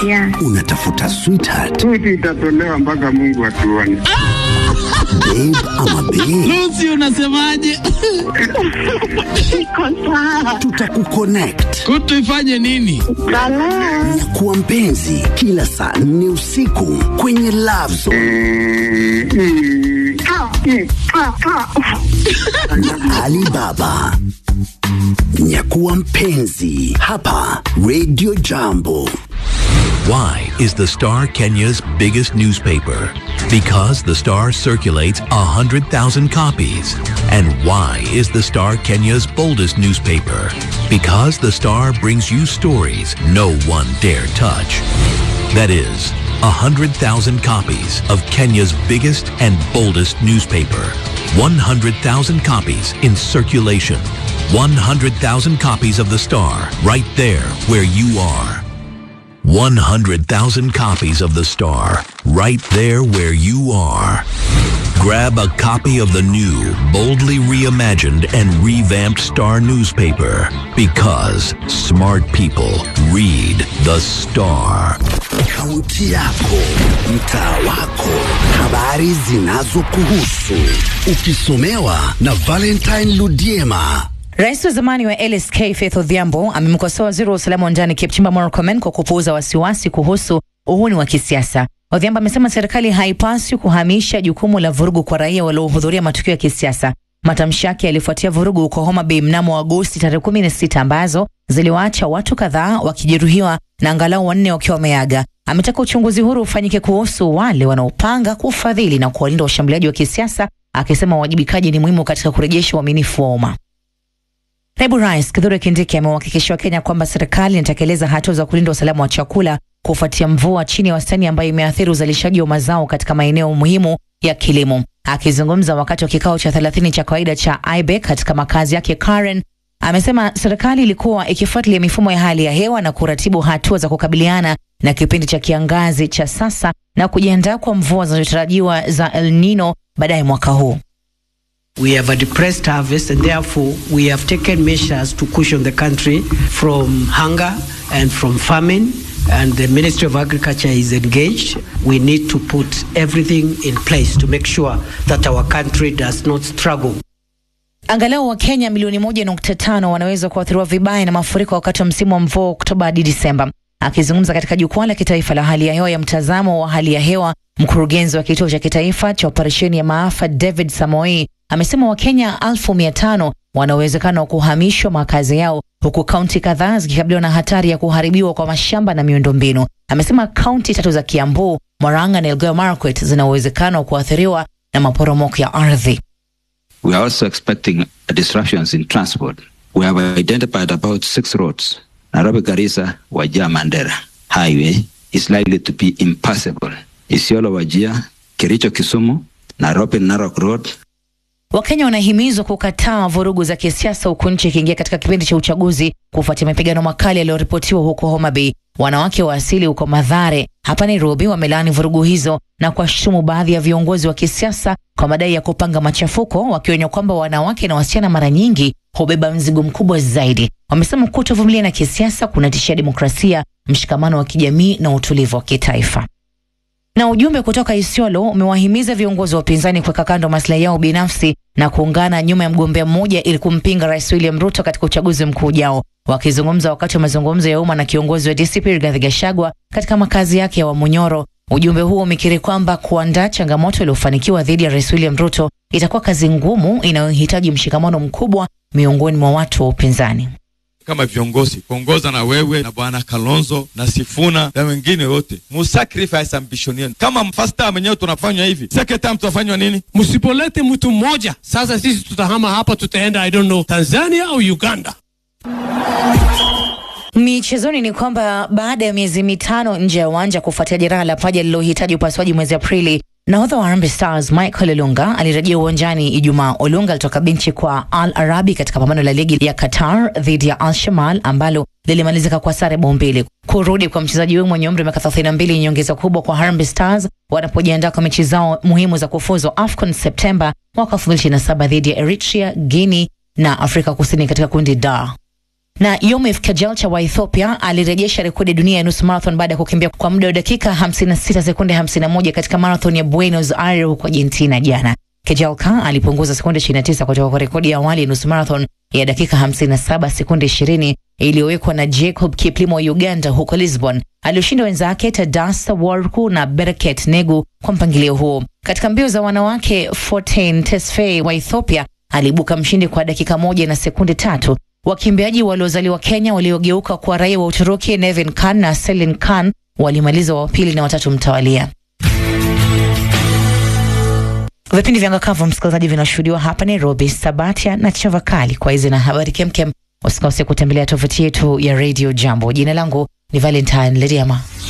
Yeah. Unatafuta sweetheart, Switi itatolewa mpaka Mungu atuone. babe ama babe? Lucy unasemaje? Iko sawa. Tutakuconnect Kutu ifanye nini? Balaa. na kuwa mpenzi kila saa nne usiku kwenye Love Zone Mm, mm. Ah, mm, ah, ah. na Alibaba. Nyakuwa mpenzi hapa Radio Jambo. Why is the Star Kenya's biggest newspaper? Because the Star circulates 100,000 copies. And why is the Star Kenya's boldest newspaper? Because the Star brings you stories no one dare touch. That is, 100,000 copies of Kenya's biggest and boldest newspaper. 100,000 copies in circulation. 100,000 copies of the Star right there where you are. 100,000 copies of The Star, right there where you are. Grab a copy of the new, boldly reimagined and revamped Star newspaper because smart people read The Star. Kaunti yako, mtaa wako, habari zinazokuhusu, ukisomewa na Valentine Ludiema. Rais wa zamani wa LSK Faith Odhiambo amemkosoa waziri wa usalama wa ndani Kipchumba Murkomen kwa kupuuza wasiwasi kuhusu uhuni wa kisiasa. Odhiambo amesema serikali haipaswi kuhamisha jukumu la vurugu kwa raia waliohudhuria matukio ya kisiasa. Matamshi yake yalifuatia vurugu huko Homa Bay mnamo Agosti tarehe 16 ambazo ziliwaacha watu kadhaa wakijeruhiwa na angalau wanne wakiwa wameaga. Ametaka uchunguzi huru ufanyike kuhusu wale wanaopanga kufadhili na kuwalinda washambuliaji wa kisiasa, akisema uwajibikaji ni muhimu katika kurejesha uaminifu wa umma. Naibu Rais Kithure Kindiki amewahakikishia Wakenya kwamba serikali inatekeleza hatua za kulinda usalama wa chakula kufuatia mvua chini ya wastani ambayo imeathiri uzalishaji wa mazao katika maeneo muhimu ya kilimo. Akizungumza wakati wa kikao cha 30 cha kawaida cha IBEC katika makazi yake Karen, amesema serikali ilikuwa ikifuatilia mifumo ya hali ya hewa na kuratibu hatua za kukabiliana na kipindi cha kiangazi cha sasa na kujiandaa kwa mvua zinazotarajiwa za El Nino baadaye mwaka huu. We have a depressed harvest, and therefore we have taken measures to cushion the country from hunger and from famine. And the Ministry of Agriculture is engaged. We need to put everything in place to make sure that our country does not struggle. Angalau Wakenya milioni moja nukta tano wanaweza kuathiriwa vibaya na mafuriko wakati wa msimu wa mvua Oktoba hadi Disemba. Akizungumza katika jukwaa la kitaifa la hali ya hewa ya mtazamo wa hali ya hewa, mkurugenzi wa kituo cha kitaifa cha operesheni ya maafa David Samoei amesema Wakenya elfu mia tano wana uwezekano wa kuhamishwa makazi yao huku kaunti kadhaa zikikabiliwa na hatari ya kuharibiwa kwa mashamba na miundombinu. Amesema kaunti tatu za Kiambu, Murang'a na Elgeyo Marakwet zina uwezekano wa kuathiriwa na maporomoko ya ardhi. We are also expecting disruptions in transport. We have identified about six roads. Nairobi Garissa Wajir Mandera Highway is likely to be impassable. Isiolo Wajir, Kericho Kisumu, Nairobi Narok Road, Wakenya wanahimizwa kukataa vurugu za kisiasa huku nchi ikiingia katika kipindi cha uchaguzi kufuatia mapigano makali yaliyoripotiwa huko Homa Bay. Wanawake wa asili huko Madhare hapa Nairobi wamelaani vurugu hizo na kuwashutumu baadhi ya viongozi wa kisiasa kwa madai ya kupanga machafuko, wakionya kwamba wanawake na wasichana mara nyingi hubeba mzigo mkubwa zaidi. Wamesema kutovumilia na kisiasa kunatishia demokrasia, mshikamano wa kijamii na utulivu wa kitaifa. Na ujumbe kutoka Isiolo umewahimiza viongozi wa upinzani kuweka kando maslahi yao binafsi na kuungana nyuma ya mgombea mmoja ili kumpinga Rais William Ruto katika uchaguzi mkuu ujao. Wakizungumza wakati wa mazungumzo ya umma na kiongozi wa DCP Rigathi Gachagua katika makazi yake ya Wamunyoro, ujumbe huo umekiri kwamba kuandaa changamoto iliyofanikiwa dhidi ya Rais William Ruto itakuwa kazi ngumu inayohitaji mshikamano mkubwa miongoni mwa watu wa upinzani. kama viongozi kuongoza na wewe na bwana Kalonzo na Sifuna na wengine wote, musacrifice ambition yenu. Kama first time wenyewe tunafanywa hivi, second time tutafanywa nini? Msipolete mtu mmoja sasa, sisi tutahama hapa, tutaenda I don't know Tanzania au Uganda. Michezoni ni kwamba baada ya miezi mitano nje ya uwanja kufuatia jeraha la paja lililohitaji upasuaji mwezi Aprili, nahodha wa Harambee Stars Michael Olunga alirejea uwanjani Ijumaa. Olunga alitoka benchi kwa Al Arabi katika pambano la ligi ya Qatar dhidi ya Al Shamal ambalo lilimalizika kwa sare bao mbili. Kurudi kwa mchezaji huyo mwenye umri wa miaka 32 ni nyongeza kubwa kwa Harambee Stars wanapojiandaa kwa mechi zao muhimu za kufuzu AFCON Septemba mwaka 2027 dhidi ya Eritrea, Guinea na Afrika Kusini katika kundi D. Na Yomif Kajalcha wa Ethiopia alirejesha rekodi ya dunia ya nusu marathon baada ya kukimbia kwa muda wa dakika 56 sekunde 51 katika marathon ya Buenos Aires huko Argentina jana. Kejalka alipunguza sekunde 29 kutoka kwa rekodi ya awali ya nusu marathon ya dakika 57 sekunde 20 iliyowekwa na Jacob Kiplimo wa Uganda huko Lisbon. Alioshinda wenzake Tadasa Warku na Bereket Negu kwa mpangilio huo. Katika mbio za wanawake, Fortin Tesfaye wa Ethiopia aliibuka mshindi kwa dakika moja na sekunde tatu. Wakimbiaji waliozaliwa Kenya waliogeuka kwa raia wa Uturuki Nevin Khan na Selin Khan walimaliza wa pili na watatu mtawalia. Vipindi vya Ngakavu msikilizaji, vinashuhudiwa hapa Nairobi, Sabatia na Chavakali. Kwa hizi na habari kemkem, usikose kutembelea tovuti yetu ya Radio Jambo. Jina langu ni Valentine Leriama.